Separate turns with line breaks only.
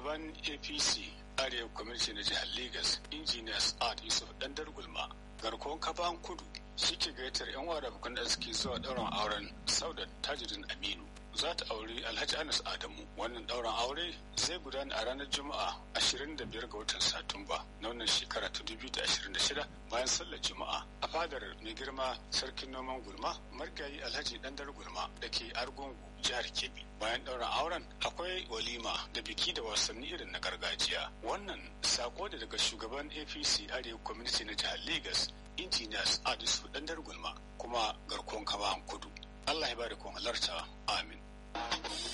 shugaban apc arewa kwamiti na jihar lagos engineers art yusuf dandar gulma garkuwan kaban kudu shi ke gayyatar yan wada bukan arziki zuwa ɗaurin auren saudat tajudin aminu za ta auri alhaji anas adamu wannan ɗaurin aure zai gudana a ranar juma'a 25 ga watan satumba na wannan shekara ta 2026 bayan sallar juma'a a fadar mai girma sarkin noman gulma margayi alhaji dandar gulma da ke argungu jihar kebbi bayan ɗaurin auren akwai walima da biki da wasanni irin na gargajiya wannan sako da daga shugaban apc arewa community na jihar lagos engineers adisu dandar gulma kuma garkuwan kama kudu allah ya bada kun halarta amin